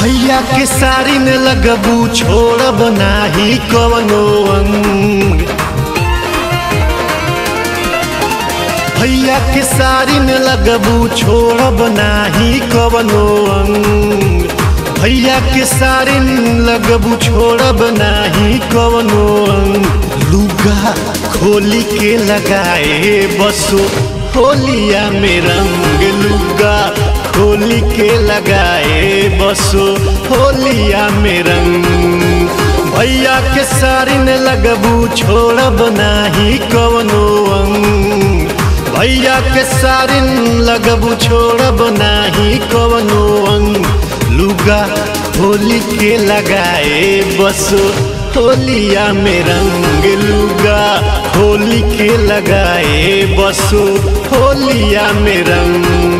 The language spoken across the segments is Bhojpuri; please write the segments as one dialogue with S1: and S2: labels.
S1: भैया के सारी में लगबू छोड़ब नाही कवनो अंग भैया के सारी में लगबू छोड़ब नाही कवनो अंग भैया के सारी में लगबू छोड़ब नाही कवनो अंग लुगा खोली के लगाए बसो होलिया में रंग लुगा खोली के लगाए बसो होलिया में रंग भैया के सारी ने लगबू छोड़ब नाही कवनो अंग भैया के सारी लगबू छोड़ब नाही कवनो अंग लुगा होली के लगाए बसो होलिया में रंग लुगा होली के लगाए बसो होलिया में रंग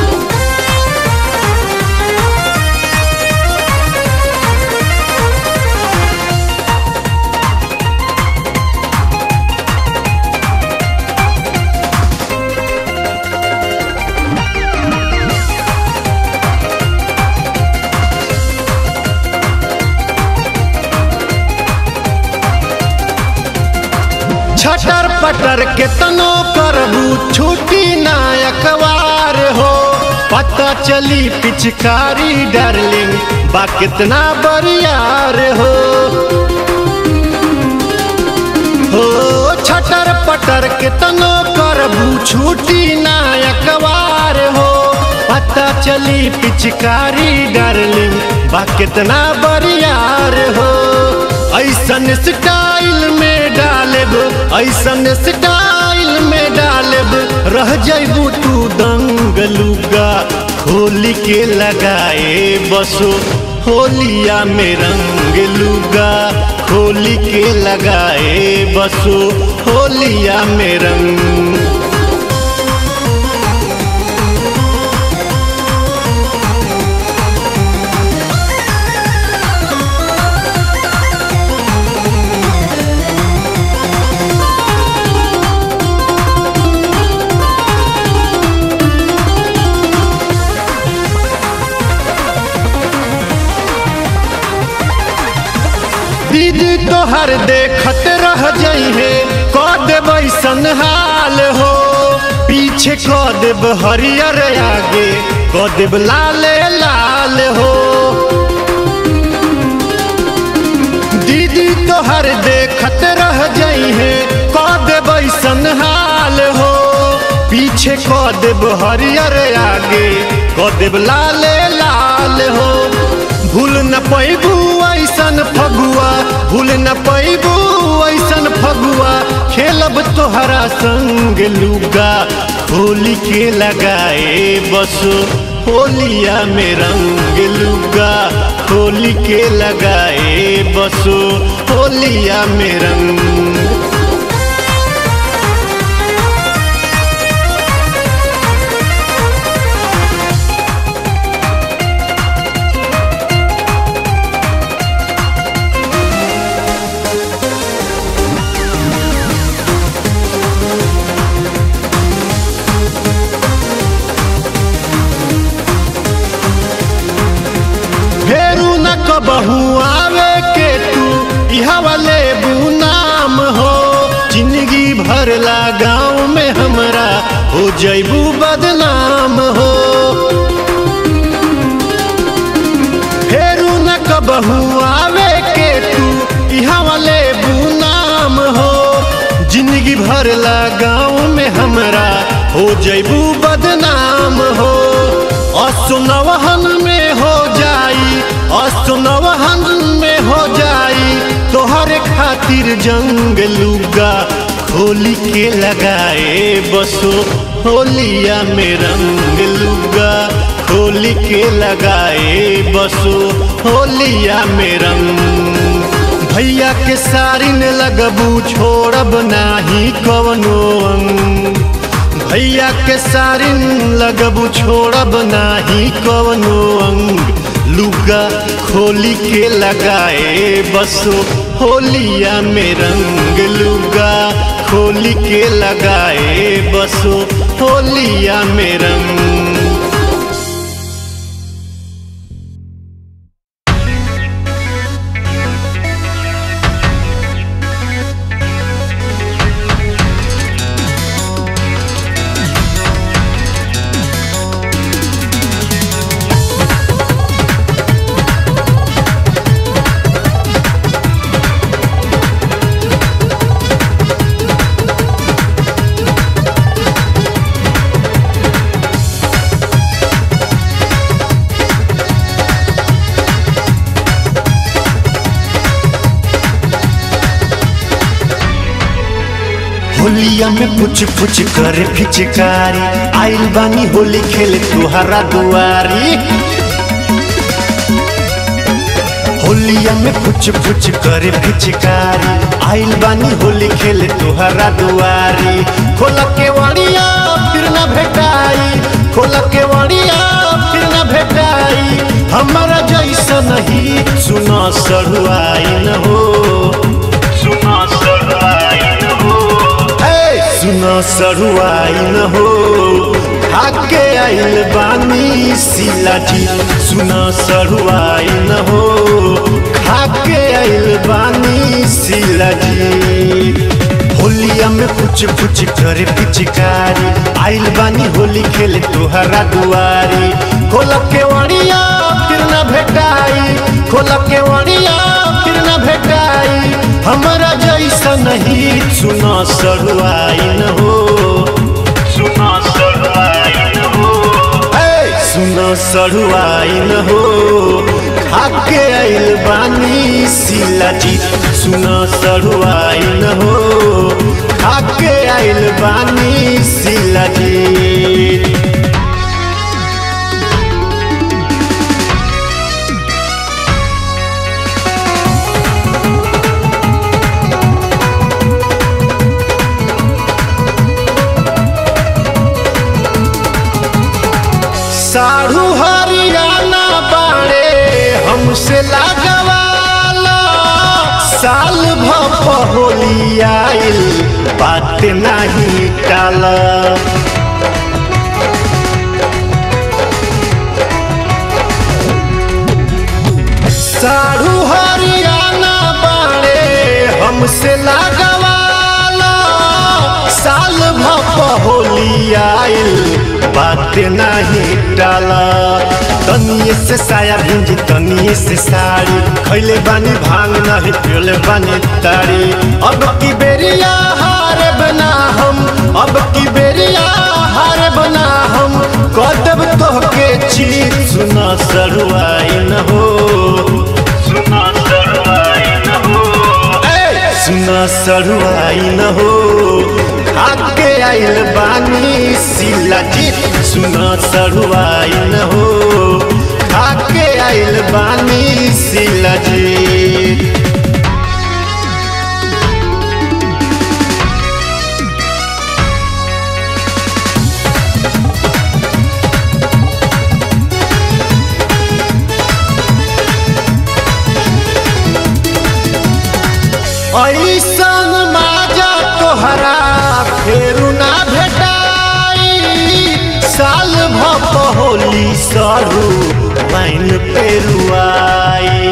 S1: छटर पटर के तनो करबू छुट्टी नायकवार हो पता चली पिचकारी डार्लिंग बा कितना बरियार हो हो छटर पटर के तनो करबू छुट्टी नायकवार हो पता चली पिचकारी डार्लिंग बा कितना बरियार हो ऐसन स्टाइल में डालब ऐसन स्टाइल में डालब रह जैबू तू दंग लुगा होली के लगाए बसो होलिया में रंग लुगा होली के लगाए बसो होलिया में रंग दीदी तोहर देखत रह जइहे क देब ऐसन हाल हो पीछे क देब हरियर आगे क देब लाले लाल हो दीदी तोहर देखत रह जइहे क देब ऐसन हाल हो पीछे क देब हरियर आगे क देब लाले लाल हो भूल न पैबू ऐसन फगुआ भूल न पैबू ऐसन फगुआ खेलब तोहरा संग लुगा होली के लगाए बसो होलिया में रंग लुगा होली के लगाए बसो होलिया में रंग फेरू न कबहू आवे के तू इहा वाले नाम हो जिंदगी भर ला गाँव में हमरा हो जैबू बदनाम हो फेरू न कबहू आवे के तू इहा वाले नाम हो जिंदगी भर ला गाँव में हमरा हो जैबू बदनाम हो असुनवहन में हो जाई असुनवहन में हो जाई तोहरे खातिर जंग लुगा खोली के लगाए बसो होलिया में रंग लुगा खोली के लगाए बसो होलिया में रंग भैया के सारी ने लगबू छोड़ब नाही कवनो अंग भैया के सारिन लगबू छोड़ब नाही कवनो अंग लुगा खोली के लगाए बसो होलिया में रंग लुगा खोली के लगाए बसो होलिया में रंग होलिया में पुछ पुछ करे फिचकारी आइल बानी होली खेले तुहरा दुआरी होलिया में पुछ पुछ करे फिचकारी आइल बानी होली खेले तुहरा दुआरी खोल के वड़िया फिर न भेटाई खोल के वड़िया फिर न भेटाई हमारा जैसा नहीं सुना सरुआई न हो सुना सरुआई न हो सुना सरुआई न हो आके आइल बानी सिलाजी सुना सरुआई न हो खाके आइल बानी सिलाजी होलिया में कुछ कुछ करे पिचकारी आइल बानी होली खेले तोहरा दुआरी खोल के वड़िया फिर न भेटाई खोल के वड़िया फिर न भेटाई हमारा जैसा नहीं सुना सरुआई न हो सुना सरुआई न हो सुना सरुआई न हो खाके आइल बानी सिला जी सुना सरुआई न हो खाके आइल बानी सिला जी साढ़ू हरियाणा बाड़े हमसे लागवाला साल भप होली आइल बात नहीं टाल साढ़ू हरियाणा बाड़े हमसे लागवाला साल भप होली आइल बात नहीं डाला तनिए से साया भिंजी तनिए से साड़ी खैले बानी भांग नहीं पियोले बानी ताड़ी अब की बेरिया हार बना हम अब की बेरिया हार बना हम कदब तो के चीज सुना सरुआई न हो सुना सरुआई न हो सुना सरुआई न हो आगे आइल बानी सिला जी सुना सरुआई न हो आगे आइल बानी सिला जी ऐसन माजा तोहरा फेरू ना भेटाई साल भप होली सरू लाइन पेरुआई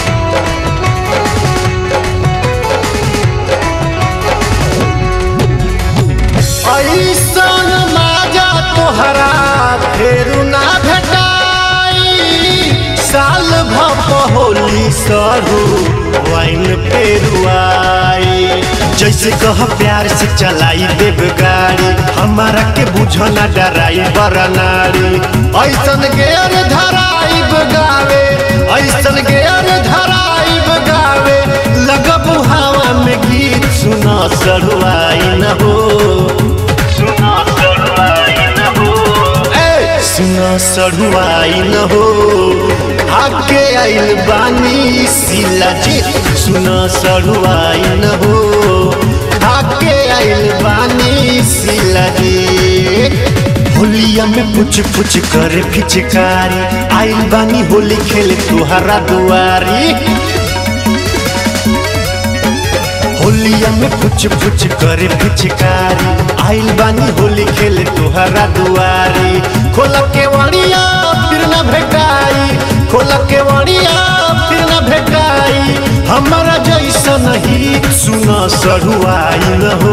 S1: ऐसन माजा तोहरा फेरू ना भेटाई साल भप होली सरू वाइन पेरुआई जैसे कह प्यार से चलाई देव गाड़ी हमारा के बुझना डराई बरनारी ऐसन गेर धराई गावे ऐसन गेर धराई गावे लगब हवा में गीत सुना सरुआई न हो सुना सरुआई न हो सुना सरुआई न हो आगे आइल बानी सिला जी सुना सरुआई न हो आगे आइल बानी सिला जी होलिया में पुछ पुछ करे फिचकारी आइल बानी होली खेले तुहरा दुआरी होलिया में पुछ पुछ करे फिचकारी आइल बानी होली खेले तुहरा दुआरी खोल के वड़िया फिर न भेटाई खोल के वड़िया फिर न भेटाई हमारा जैसा नहीं सुना सरुआई न हो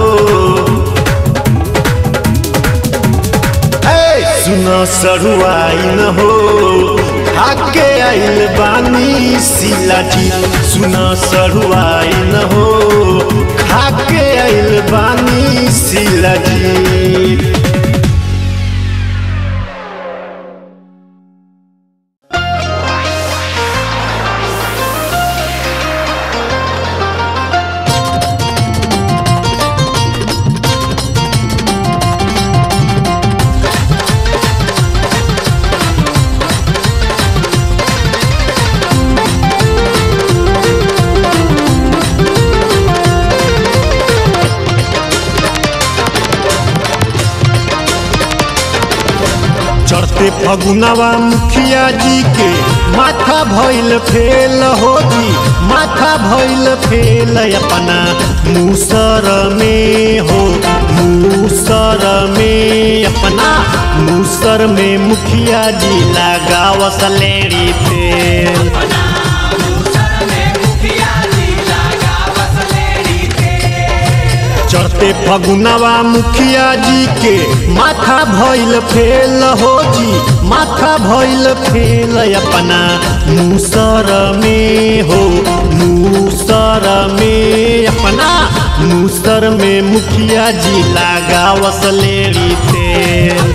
S1: सुना सरुआई न हो आगे आइल बानी सिला जी सुना सरुआई न हो आगे आइल बानी सिला जी चढ़ते फगुनवा मुखिया जी के माथा भइल फेल हो जी माथा भइल फेल अपना मूसर में हो मूसर में अपना मूसर में मुखिया जी लगावस लेड़ी फेल चढ़ते फगुनवा मुखिया जी के माथा भइल फेल हो जी माथा भइल फेल अपना मूसर में हो मूसर में अपना मूसर में मुखिया जी लगावस लेड़ी तेल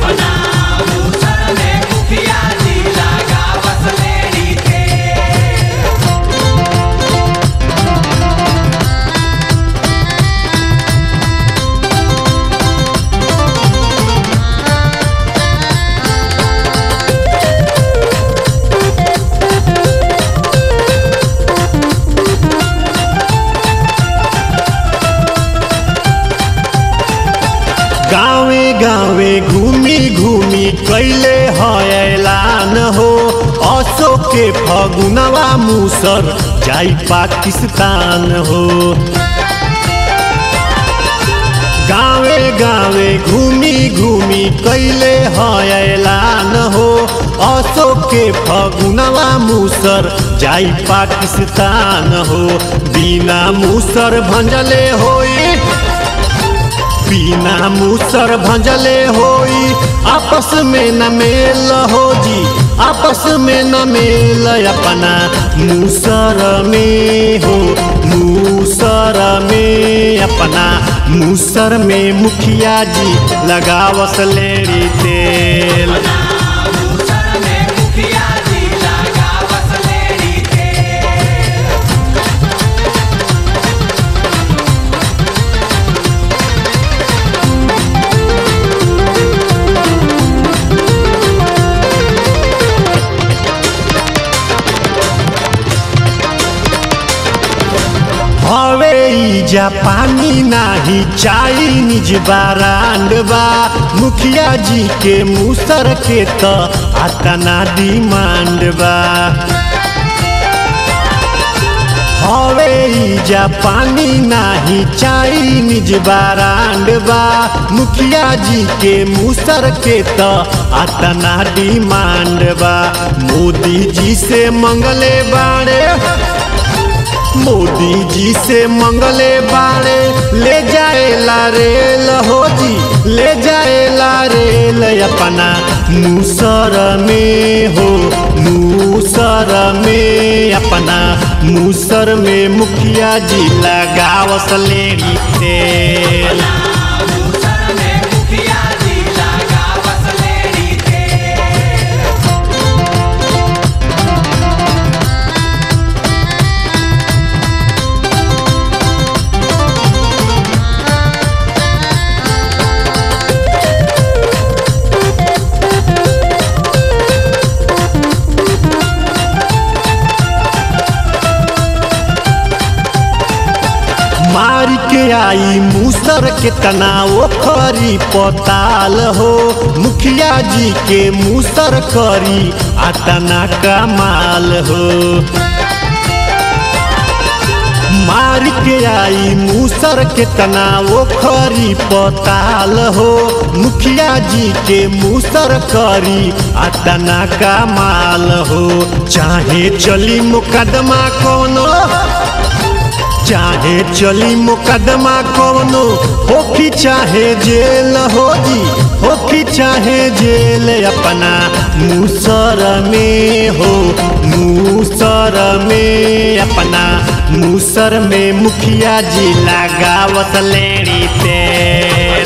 S1: गावे गावे घूमी घूमी कैले है ऐलान हो अशोक के फगुनवा मूसर जाई पाकिस्तान हो गावे गावे घूमी घूमी कैले है ऐलान हो अशोक के फगुनवा मूसर जाई पाकिस्तान हो बिना मूसर भंजले होई बिना मूसर भंजले होई आपस में न मेल हो जी आपस में न मेल अपना मूसर में हो मूसर में अपना मूसर में मुखिया जी लगावस लेरी तेल हवे जा पानी नाही चाइनीज बारांड बा मुखिया जी के मूसर के त आतना डिमांड बा हवे जा पानी नाही चाइनीज बारांड बा मुखिया जी के मूसर के त आतना डिमांड बा मोदी जी से मंगले बाड़े मोदी जी से मंगले बाड़े ले जाएला रेल हो जी ले जाएला रेल अपना मूसर में हो मूसर में अपना मूसर में मुखिया जी लगावस लेड़ी तेल मार के आई मूसर के तनाव खरी पताल हो मुखिया जी के मूसर करी आतना कमाल हो मार के आई मूसर के तनाव खरी पताल हो मुखिया जी के मूसर करी आतना कमाल हो चाहे चली मुकदमा कोनो चाहे चली मुकदमा कौनो होखी चाहे जेल हो जी होखी चाहे जेल अपना मूसर में हो मूसर में अपना मूसर में मुखिया जी लगावत लेड़ी तेल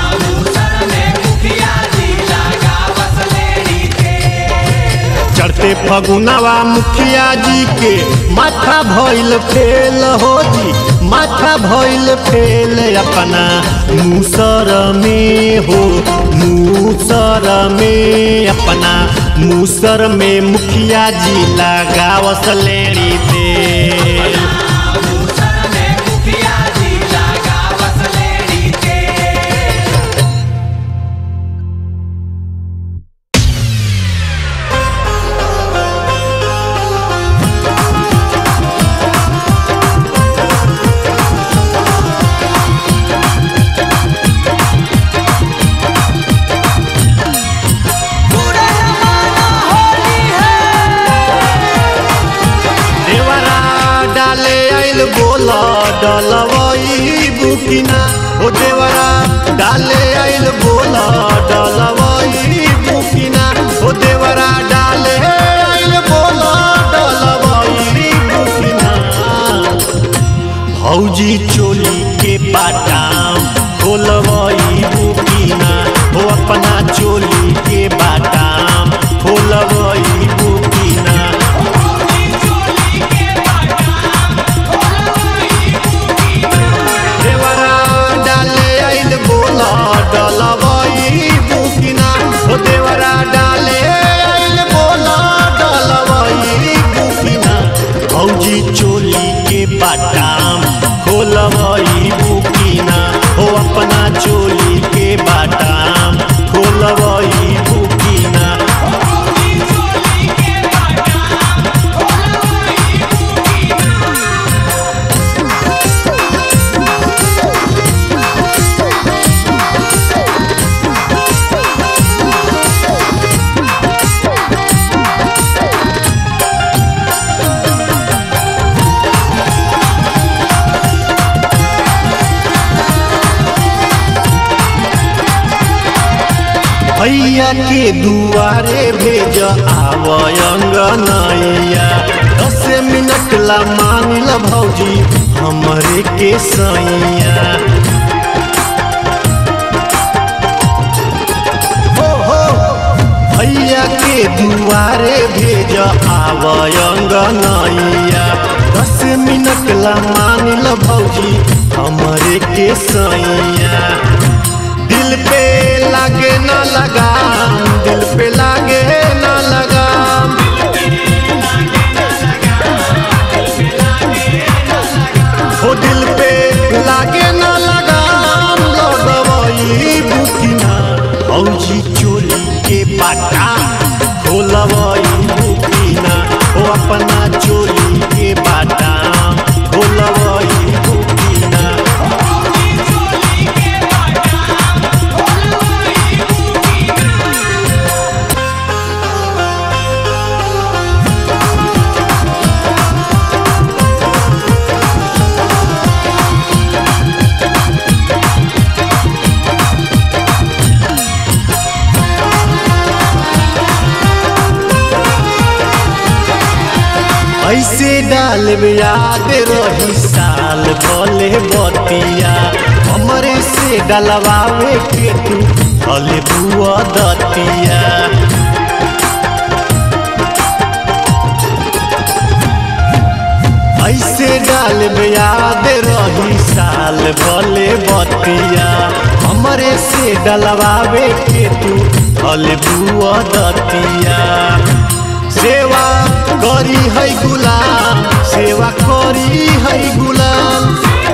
S1: चढ़ते फगुनवा मुखिया जी के माथा भइल फेल हो जी माथा भइल फेल अपना मूसर में हो मूसर में अपना मूसर में मुखिया जी लगावस लेड़ी तेल डलवई बुकिना हो देवरा डाले आइल बोला डलवई बुकिना हो देवरा डाले आइल बोला डलवई बुकिना भौजी चोली के बाटाम खोलवई बुकिना हो अपना चोली के बाटाम खोलवई बुकिना देवरा डाले आइल बोला डलवई बुकिना हो देवरा डाले आइल बोला डलवई बुकिना भौजी चोली के बाटाम खोलवई बुकिना हो अपना चोली के बाटाम खोलवई बुकिना भैया के दुआरे भेज आवयंगनैया दस मिनट ला मान ल भौजी हमरे के सैया हो हो भैया के दुआरे भेज आवयंगनैया दस मिनट ला मान ल भौजी हमरे के सैया दिल पे लागे ना लगाम दिल पे लागे ना लगाम हो दिल पे लागे ना लगाम लगवई बुकिना भौजी चोली के बाटा खोलवई बुकिना हो अपना चोली के बाटा खोलवई बुकिना ऐसे डाल में याद रही साल भले बतिया हमरे से डलवावे के तू भले बुआ दतिया ऐसे डाल में याद रही साल भले बतिया हमरे से डलवावे के तू भले बुआ दतिया सेवा करी है गुलाम सेवा करी है गुलाम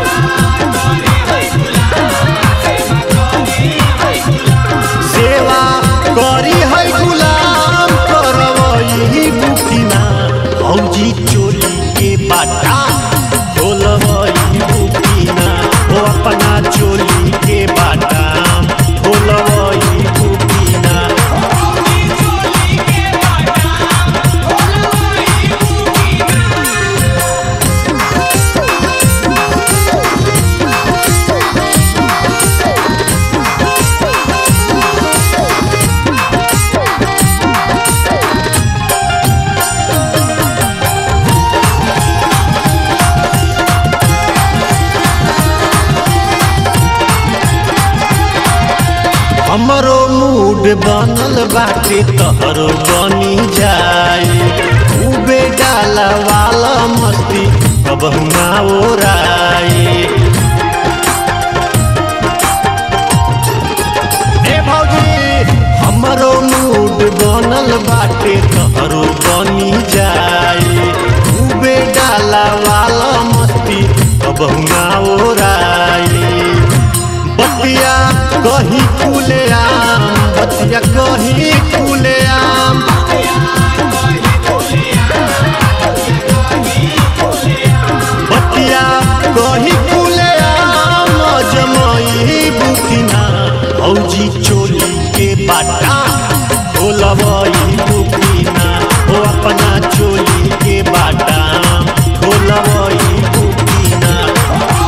S1: सेवा करी है गुलाम करवई बुकिना भौजी चोली के बाटा खोलवई बुकिना हो अपना चोली के बाटा खोलवई बुकिना हमरो मूड बनल बाटे तहरो बनी जाए खूबे डाला वाला मस्ती अब ना ओराए ए भौजी हमरो मूड बनल बाटे तहरो बनी जाए खूबे डाला वाला मस्ती अब ना ओराए बतिया कहीं खुले आम बतिया कहीं खुले आम बतिया कहीं खुले आम जमई बुकिना भौजी चोली के बाटा खोलवई बुकिना हो अपना चोली के बाटा खोलवई बुकिना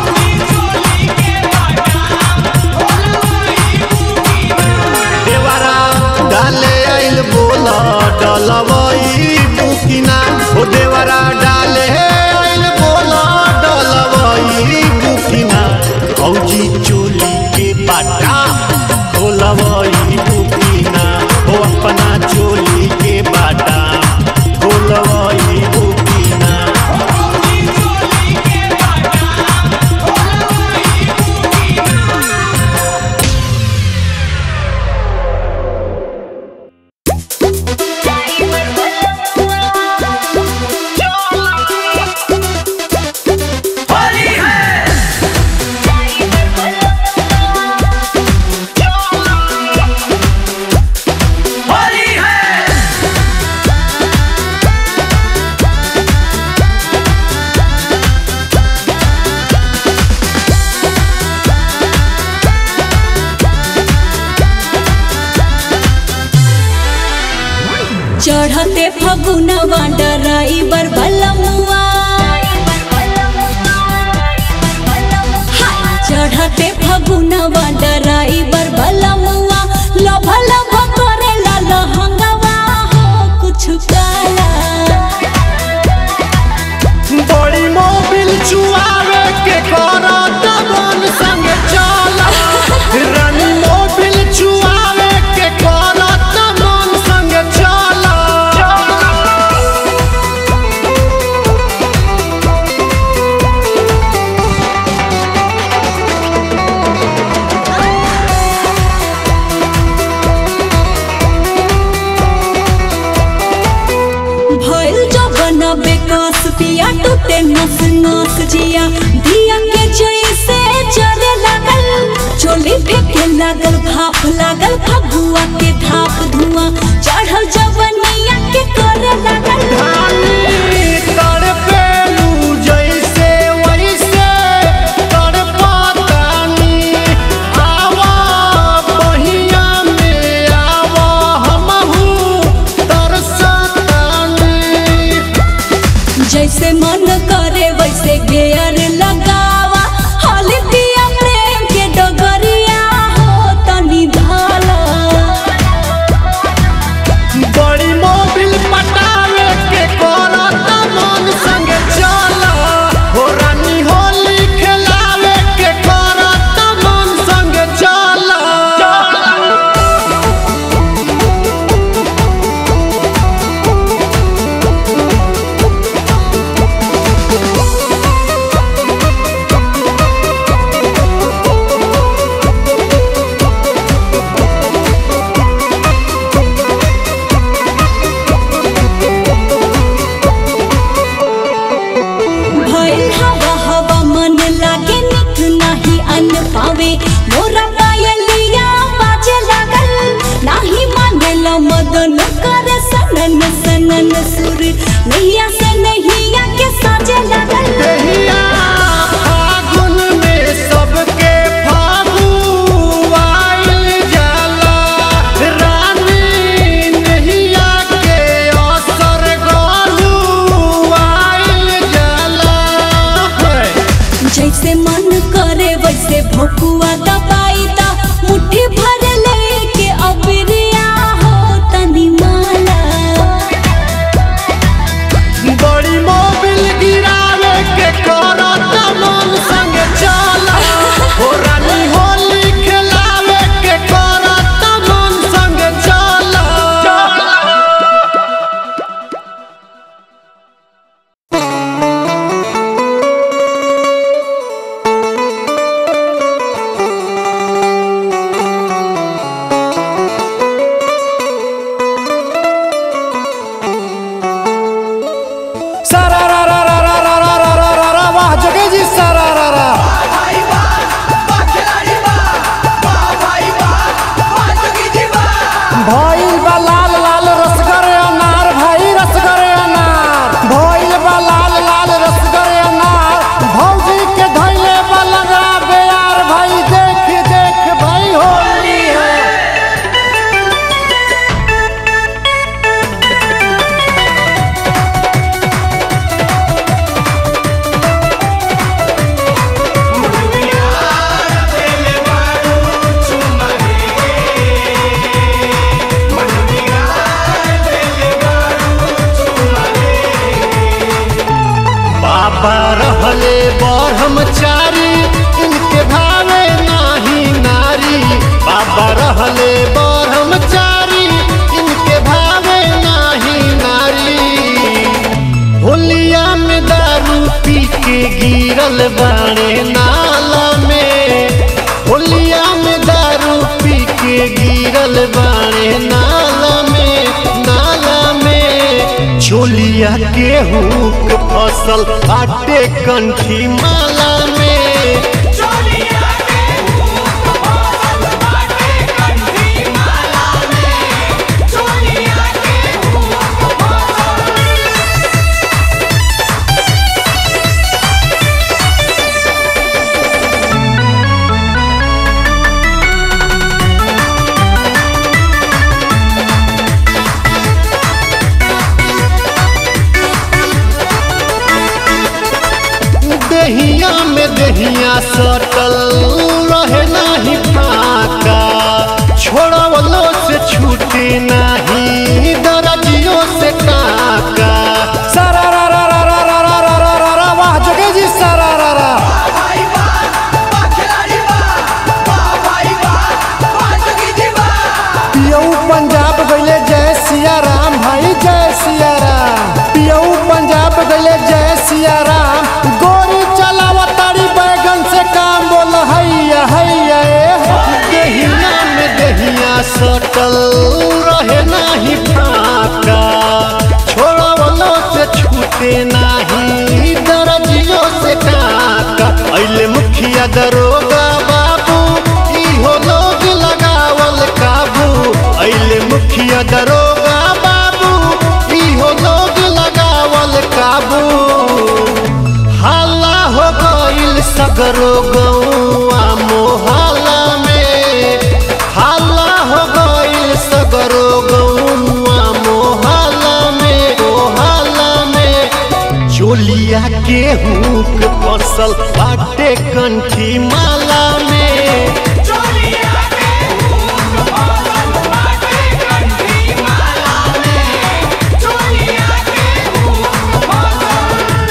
S1: डलवई बुकिना ओ देवरा डाले आइल बोला डलवई बुकिना औजी चोली के बाटा खोलवई बुकिना ओ अपना चोली के बाटा खोलवई बुकिना
S2: चढ़ते फगुनवा डराइबर बलमुआ हाय, चढ़ते फगुनवा डराइबर बलमुआ लभ लभ करेला लहंगवा हो कुछ काला
S1: बड़ी मोबिल चुआवे के करत बन संग चल रानी मोबिल चुआवे के करत बन संग चल
S2: भइल जबन बेकस पिया टूटे नस नस जिया दिया के जैसे जरे लागल चोली फेंके लागल भाप लागल फगुआ के धाप धुआं चढ़ल जवनिया के करे लागल
S1: धानी तड़पेलू जैसे वैसे तड़पतानी आवा बहिया में आवा हमहू तरसतानी
S2: जैसे मन करे वैसे गेयर लगावा हाली पिया प्रेम के डगरिया हो तनी धाला
S1: बड़ी मोबिल पटावे के करत मन संग चल हो रानी होली खेलावे के करत मन संग चल
S2: भइल हवा हवा मन लागे निक नाही अन पावे मोरा पायलिया बाजे लागल नाही मानेला मदन करे सनन सनन सुर नैया से नैया के साजे लागल
S1: देहिया फागुन में सबके फागुआइल जाला रानी नहिया के असर गलुआइल जाला
S2: जैसे मन करे वैसे भोकुआ दबाई ता मुट्ठी भर लेके अबरिया हो तनी माला
S1: बड़ी मोबिल गिरावे गिरल बाड़े नाला में होलिया में दारू पी के गिरल बाड़े नाला में नाला में छोलिया गेहूं के फसल आटे कंठी माला में
S3: चोलिया के भूख फसल बाटे कंठी माला में चोलिया के भूख फसल
S1: दहिया में दहिया सटल रहे नाही फाका छोड़वलो से छूटे नाही दरजियो से काका
S4: सारा रा रा रा रा रा रा रा रा रा रा वाह जगह जी सारा रा रा
S3: भाई बा बा खिलाड़ी बा बा भाई बा बा जगी जी बा
S4: पियऊ पंजाब गईले जय सिया राम भाई जय सिया राम पियऊ पंजाब गईले जय सिया राम गोरी चलावा तारी बैगन से काम बोल हैया हैया ए
S1: दहिया में दहिया सटल रहे नाही फाका छोड़वलो से छूटे नाही दरजियो से काका अइले मुखिया दरोगा बाबू इहो लोग लगावल काबू अइले मुखिया दरोगा बाबू इहो लोग लगावल काबू हाला हो गइल सगरो गौआ मोहल्ला में हाला हो गइल सगरो गौआ मोहल्ला में मोहल्ला में चोलिया गेहूं के फसल बाटे कंठी माला में
S3: चोलिया के भूख फसल बाटे कंठी माला में चोलिया के भूख फसल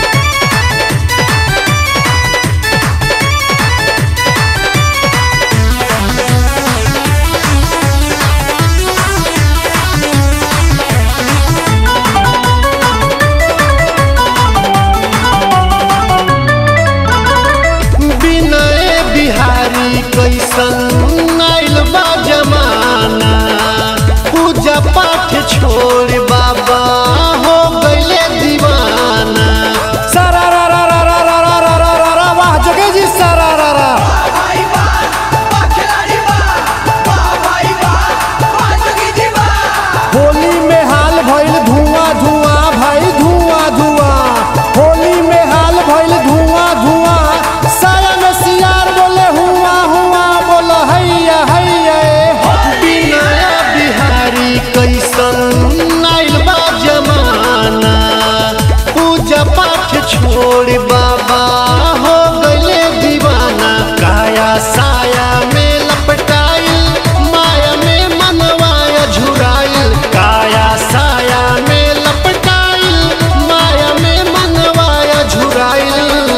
S1: विनय बिहारी कैसन आइल बा जमाना पूजा पाठ छोड़ बाबा हो गइले दीवाना
S4: सारा रा रा रा रा रा रा रा रा रा रा वाह जगह जी सारा रा रा
S3: भाई बा बा खिलाड़ी बा बा भाई बा बा जगी जी बा
S4: होली में हाल भइल धुआं धुआं भाई धुआं धुआं होली में हाल भइल धुआं धुआं साया में सियार बोले हुआ हुआ बोल हैया हैया ए
S1: विनय बिहारी कैसन आइल बा जमाना पूजा पाठ छोड़ बाबा हो गइले दीवाना काया साया में लपटाइल माया में मनवाया झुराइल काया साया में लपटाइल माया में मनवाया झुराइल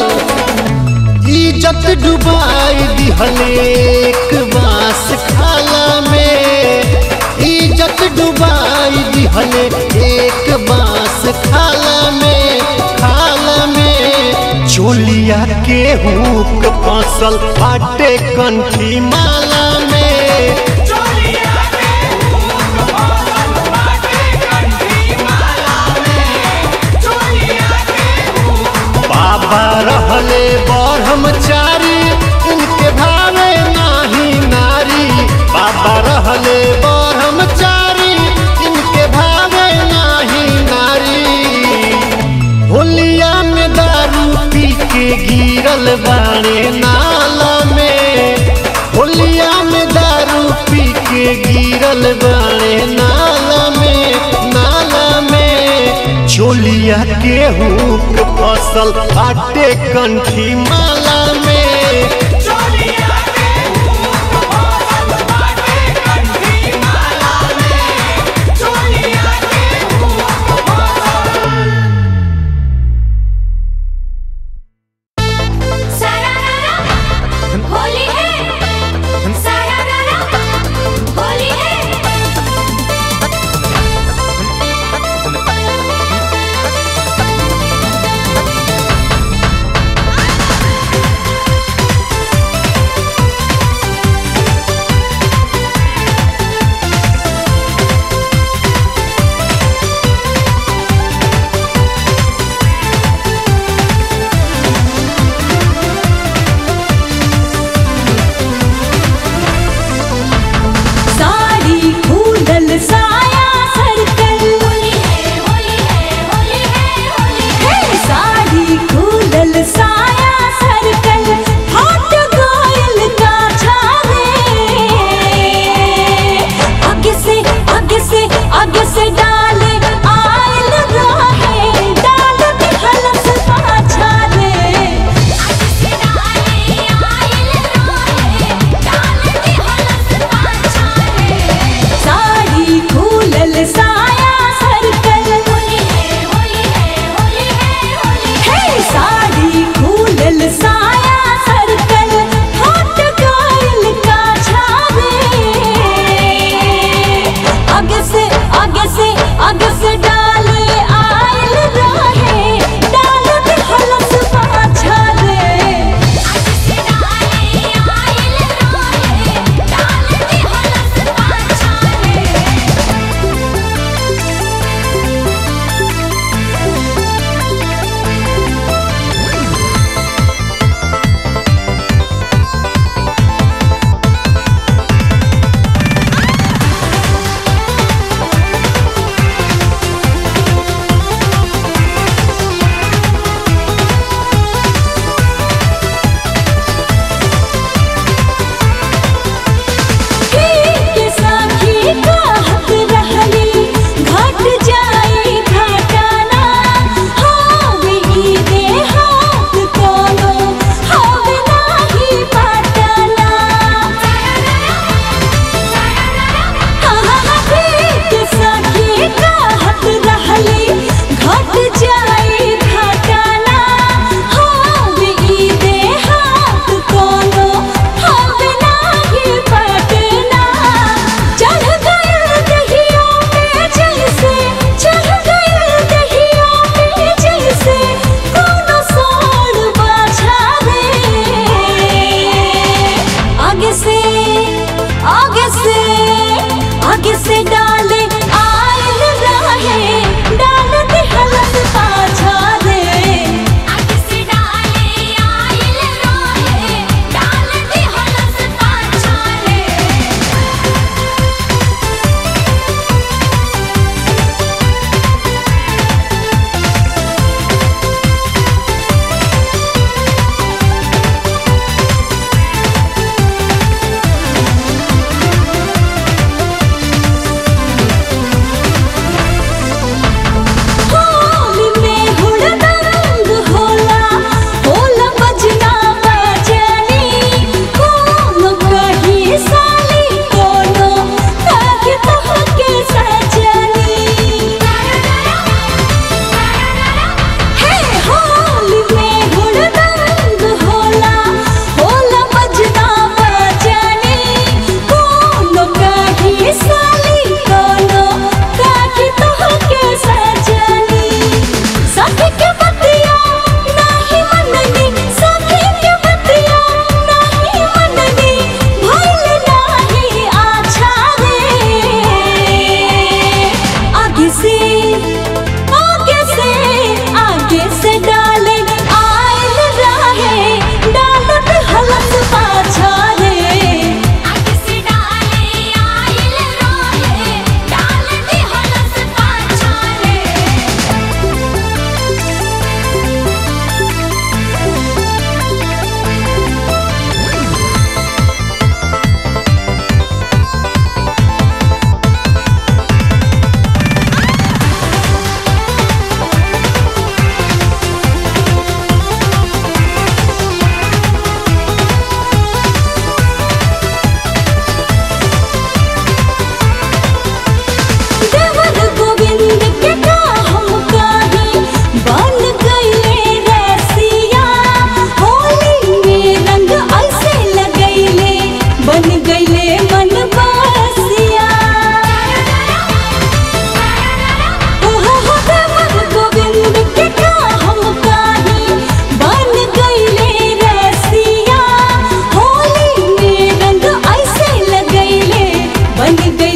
S1: इज्जत डुबाई दिहले एक बास खाला में इज्जत डुबाई दिहले एक बास खाला में खाला में चोलिया के हुक फसल फाटे कंठी माला में
S3: चोलिया के भूख फसल बाटे कंठी माला में चोलिया के भूख
S1: बाबा रहले ब्रह्मचारी इनके भावे नाही नारी बाबा रहले ब्रह्मचारी इनके भावे नाही नारी होलिया में दारू पी के गिरल बाड़े नाला में होलिया में दारू पी के गिरल बाड़े नाला में नाला में चोलिया गेहूं के फसल आटे कंठी माला में
S3: चोलिया के भूख फसल बाटे कंठी माला में चोलिया के भूख फसल
S2: होली है सारा होली है
S3: चोलिया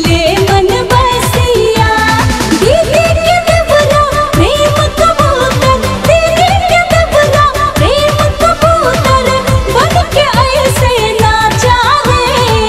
S2: करे मन बसिया दीदी के देवरा प्रेम कबूतर दीदी के देवरा प्रेम कबूतर बन के ऐसे ना चाहे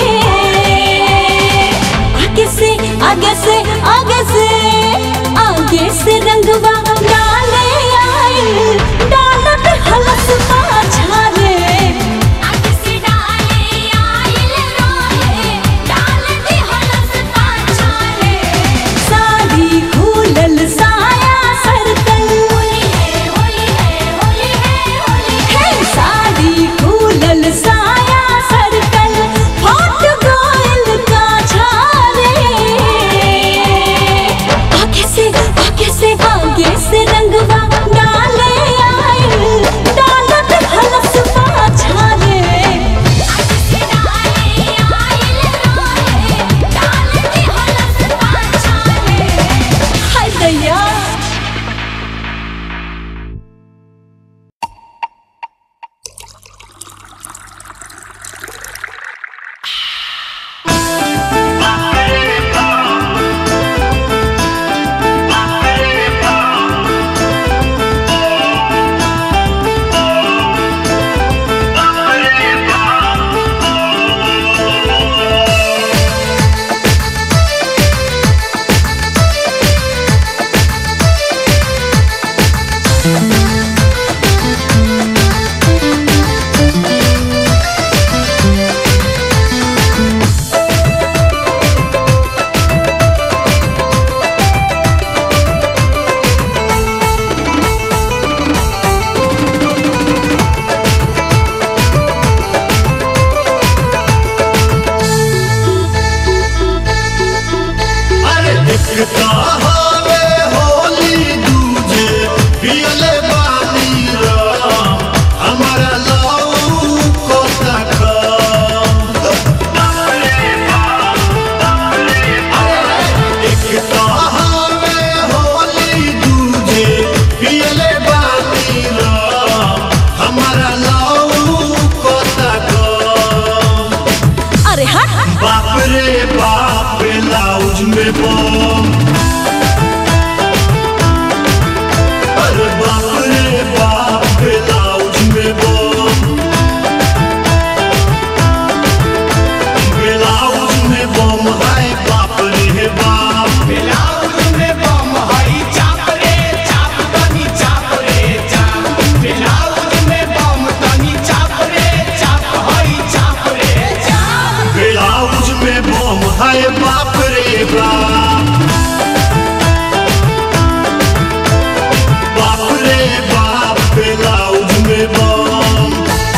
S2: आगे से आगे से आगे से आगे से रंगवा डाले आए डालत हलस पाछाले आगे से डाले आइल रोले डालत हलस पाछाले साड़ी खुलल साया सरकल होली है होली है होली है होली है साड़ी खुलल साया सरकल हट गइल का छाले आगे से आगे से आगे से रंगवा डाले आइल डालत हलस पाछाले आगे से डाले आइल रोले डालत हलस पाछाले हाय दैया
S1: अरे दिखता हवे होली दूजे पियले बानी राम हमारा लऊ को तका दिखता हवे होली दूजे पियले बानी राम हमारा लऊ को तका
S2: अरे हट
S1: बाप रे बाप ब्लाउज में बम अरे बाप रे बाप ब्लाउज में बम ब्लाउज में बम है बाप रे बाप
S3: ब्लाउज में बम हई चाप रे चाप तनी चाप रे चाप ब्लाउज में बम तनी चाप रे चाप हई चाप रे चाप
S1: ब्लाउज में बम है बाप रे बाप बाप रे बाप ब्लाउज में बम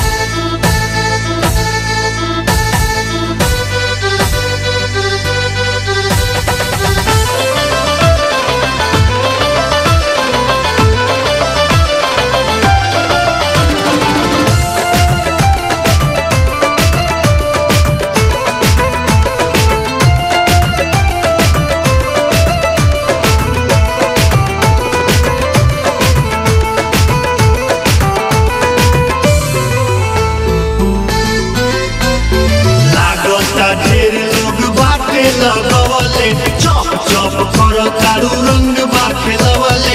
S1: लागता ढेर लोग बाटे लगवले चप चप कर तारू रंग बा खेलवले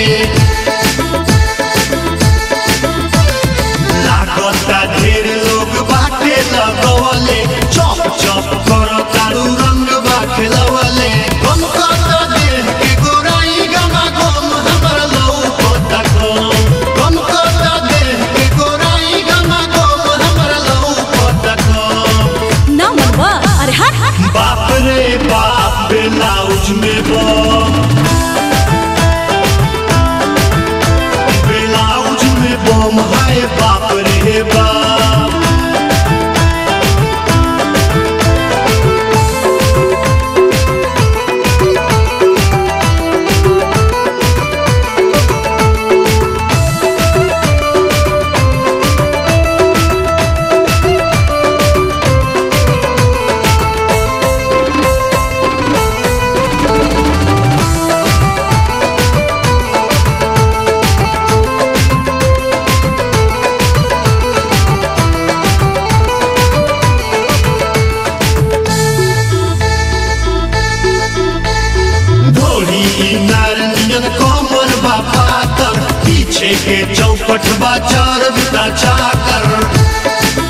S1: लागता ढेर लोग बाटे लगवले चप चप कर तारू रंग बा खेलवले हम कहता देह के गोराई गमा गम हमर लऊ पता कम हम कहता देह के गोराई गमा गम हमर लऊ पता कम
S2: ना मनवा अरे हट
S1: बाप रे बाप ब्लाउज में बम ब्लाउज में बम है बाप रे बाप पीछे के चौपट बा चार बिता चाकर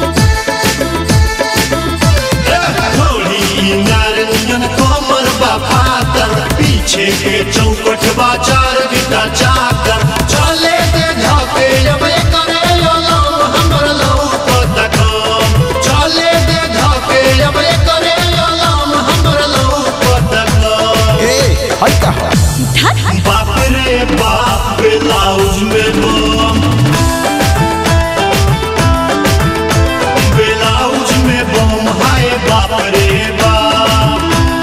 S1: थोड़ी नारंगन कोमर बा पातर पीछे के चौकट बा चार बिता चाकर चले दे धके जब करे ललम हमर लौकत काम चले दे धके जब करे ललम हमर लौकत काम
S5: ए हई का
S1: बाप रे बाप ब्लाउज में बम ब्लाउज में बम हाय बाप रे बाप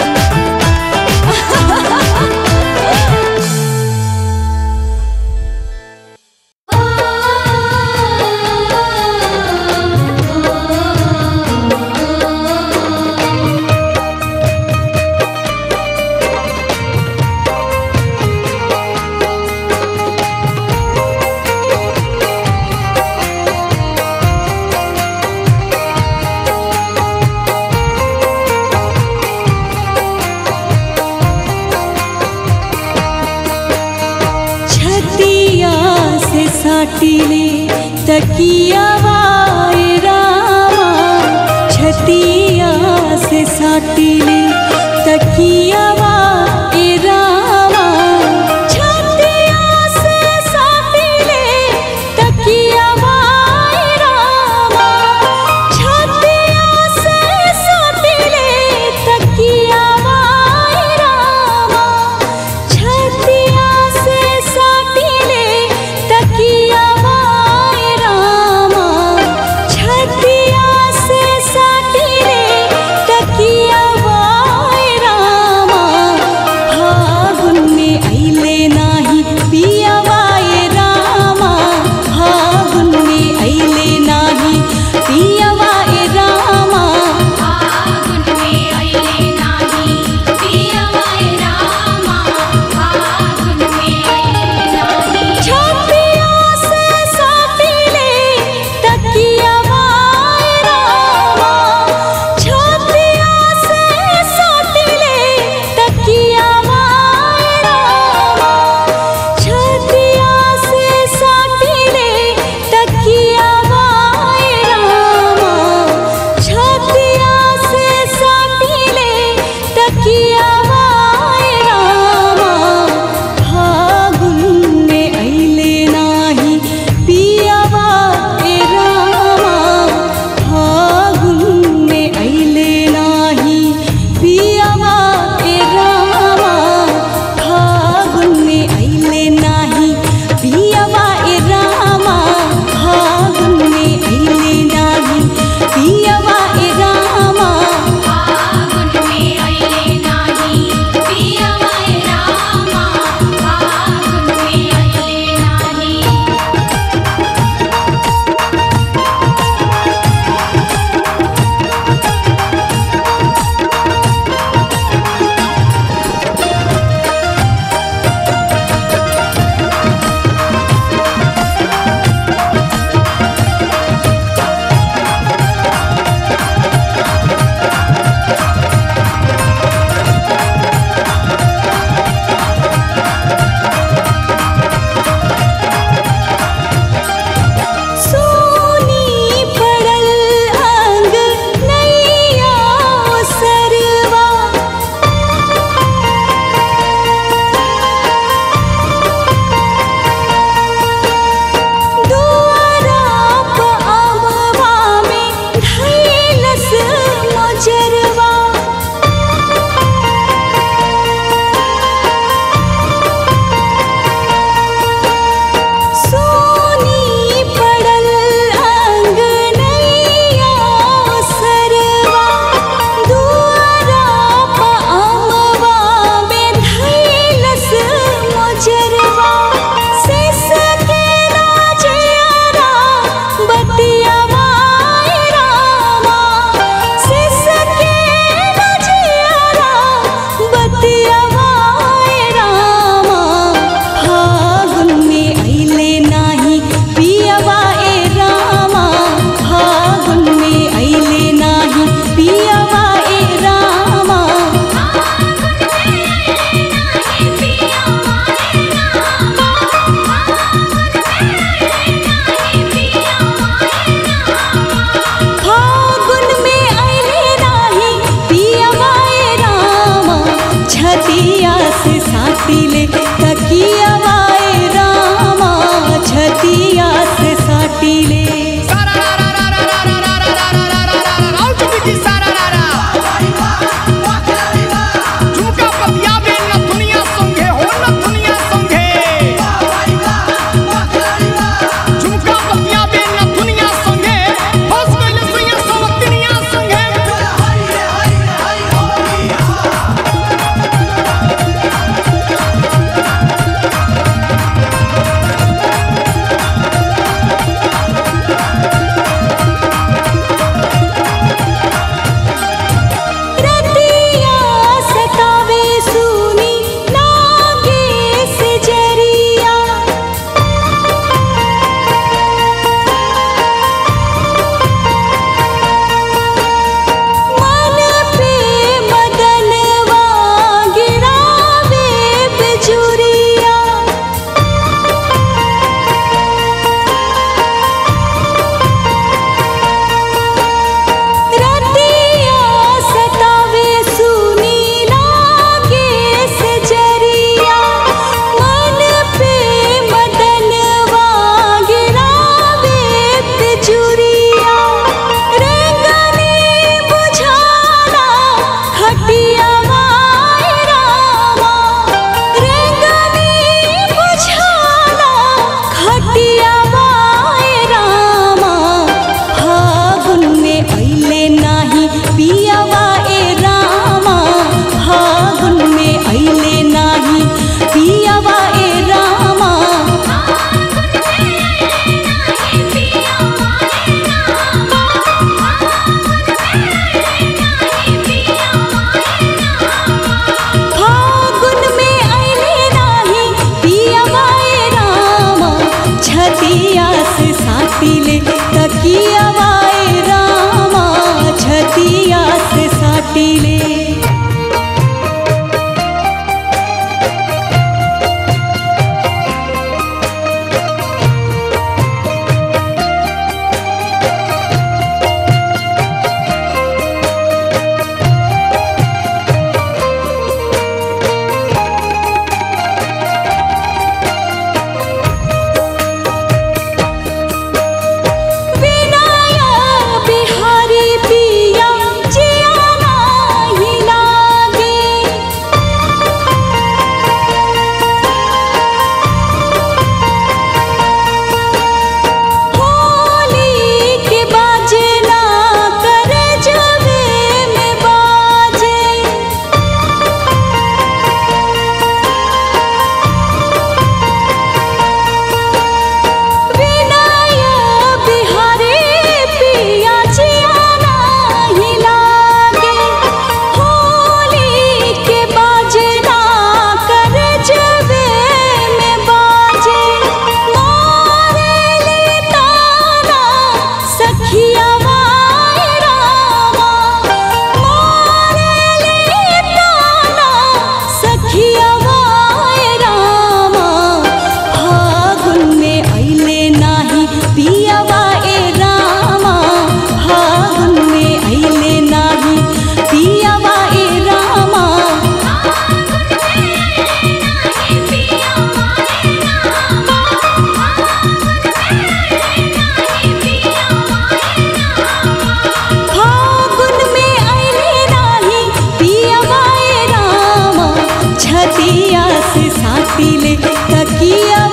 S2: छतिया से साटिले तकिया वाए रामा छतिया से साटिले तकिया वाए रामा छतिया से साटिले तकिया वाए रामा छतिया से साटिले तकिया वाए रामा छतिया से साटिले तकिया वाए रामा छतिया से साटिले तकिया वाए साटिले तकियावाए रामा छतिया से साटिले रतिया सतावे सुनी लागे से जरिया मन पे मदनवा गिरावे बिजुरिया रतिया सतावे सुनी लागे से जरिया मन पे मदनवा गिरावे बिजुरिया रेंगनी बुझाना खटिया वाए रामा रेंगनी बुझाना खटिया वाए रामा फागुन में अइले नाही पियावा ए रामा फागुन में अइले नाही पियावा ए रामा फागुन में अइले नाही पियावा ए रामा छतिया से साटिले तकियावा ए रामा छतिया से साटिले विनाया बिहारी पिया जियाना ही लागे होली के बाजना कर जबे में बाजे विनाया बिहारी पिया जियाना ही लागे होली के बाजना कर जबे में बाजे मोरे ताना सखिया वाए रामा मोरे ताना सखिया वाए रामा फागुन में अइले नाही पियावा ए रामा फागुन में अइले नाही पियावा ए रामा फागुन में अइले नाही पियावा ए रामा छतिया से साटिले तकिया